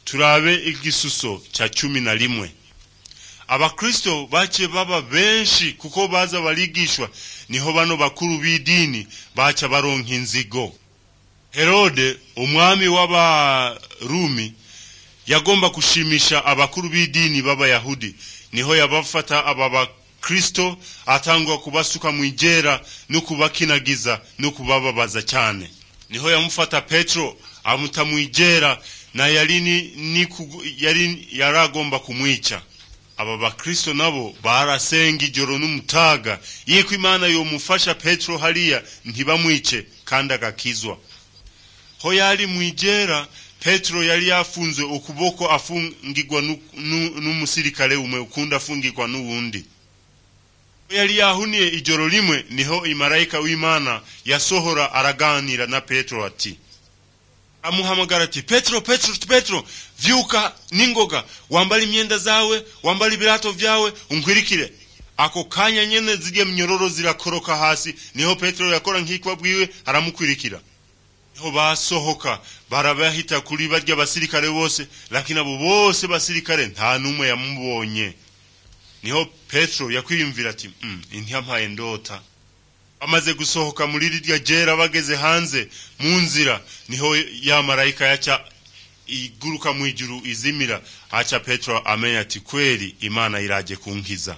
turabe igisuso cya cumi na rimwe abakristo bace baba benshi kuko baza barigishwa niho bano bakuru b'idini baca baronka inzigo herode umwami w'abarumi yagomba gushimisha abakuru b'idini b'abayahudi niho yabafata aba bakristo atangwa kubasuka mu igera no kubakinagiza no kubababaza cyane niho yamufata petero amuta mu igera na yari ni, ni kugu, yari yaragomba kumwica aba bakristo nabo barasenga ijoro n'umutaga yiko imana yomufasha petero hariya ntibamwice kandi agakizwa ho yari mu igera petero yari yafunzwe ukuboko afungirwa n'umusirikare umwe ukundi afungirwa n'uwundi yari yahuniye ijoro rimwe niho imarayika w'imana yasohora araganira na petero ati amuhamagara ati petero petero petero vyuka ningoga wambala imyenda zawe wambala ibirato vyawe unkwirikire ako kanya nyene zirya mnyororo zirakoroka hasi niho petero yakora nk'ikwa bwiwe aramukwirikira niho basohoka barabahita kuri barya basirikare bose lakini abo bose basirikare nta n'umwe yamubonye niho petero yakwiyumvira ati mm, intiyampaye ndota bamaze gusohoka muri rirya jera bageze hanze mu nzira niho ya marayika yaca iguruka mu ijuru izimira aca petero amenya ati kweli imana iraje kunkiza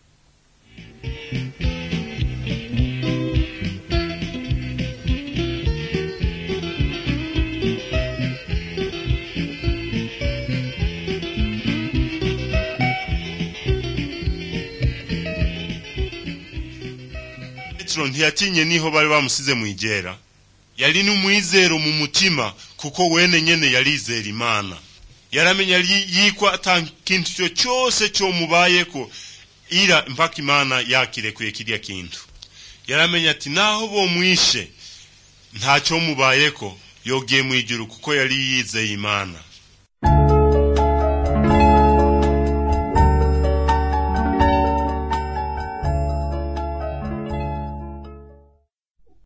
petero ntiyatinye niho bari bamusize mu igera yari n'umwizero mu mutima kuko wene nyene yarizera imana yaramenya yikwa ata kintu cyo cyose cyomubayeko ira mpaka imana yakirekuye kirya kintu yaramenya ati naho bomwishe ntacyo mubayeko yogiye mu ijuru kuko yari yizeye imana